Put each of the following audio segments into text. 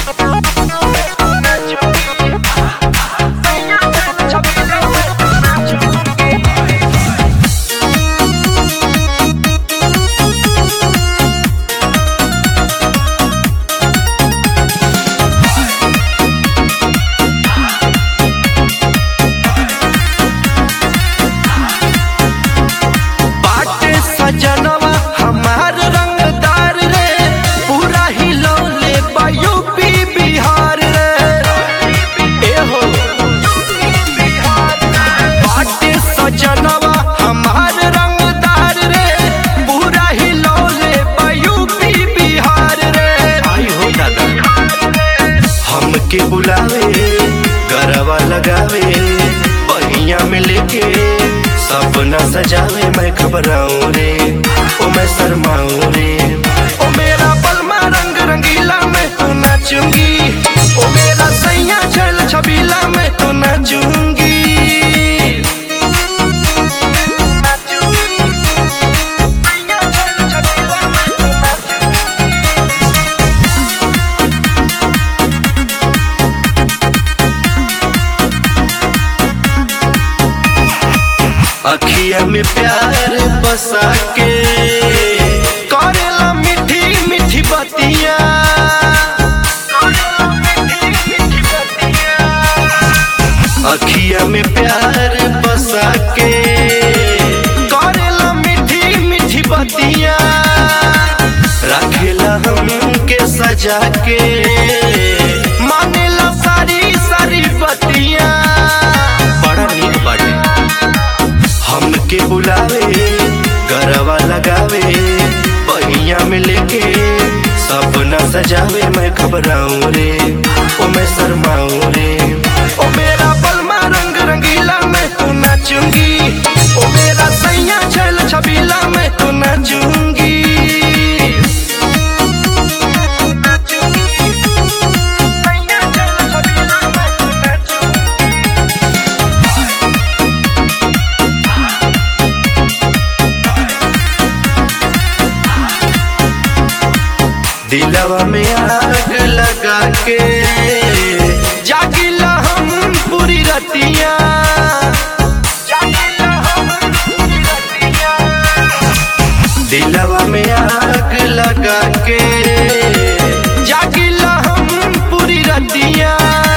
बाटे सजनवा हमार रंगदार रे पूरा हिलौले बा यूपी बिहार रे ए हो बाटे सजनवा हमार रंगदार रे पूरा हिलौले बा यूपी बिहार रे आई हो दादा हमके बुलावे गरवा लगावे पहिया में लेके सपना सजावे मैं घबराऊं रे ओ मैं शर्माऊं रे ओ मेरा पलमा रंग रंगीला मैं तो नाचूंगी ओ मेरा सैया छल छबीला मैं तो नाचूंगी अखिया में प्यार बसा के करेला मीठी मीठी बतिया अखिया में प्यार बसा के करेला मीठी मीठी बतिया रखेला हमके सजा के मानेला सारी सारी बतिया बड़ा नीक बाटे हमके बुलावे गरवा लगावे पहिया में लेके सपना सजावे मैं घबराऊं रे ओ मैं शर्माऊं रे ओ मेरा पलमा रंग रंगीला मैं तो नाचूंगी ओ मेरा सैया छल छबीला मैं तो नाचूंगी सैया छल छबीला मैं तो नाचूंगी दिलवा में आग लगा के जागिला हम पूरी रतिया जागिला हम पूरी रतिया। दिलवा में आग लगा के जागिला हम पूरी रतिया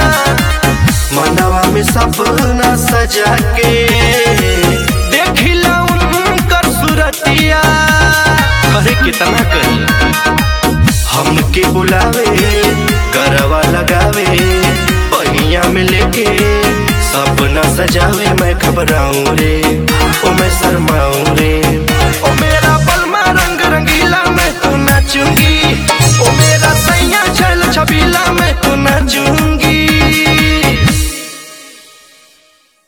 मनवा में सपना सजा के देखिला उनकर सुरतिया अरे कितना कही हमके बुलावे गरवा लगावे पहिया में लेके सपना सजावे मैं घबराऊं रे ओ मैं शर्माऊं रे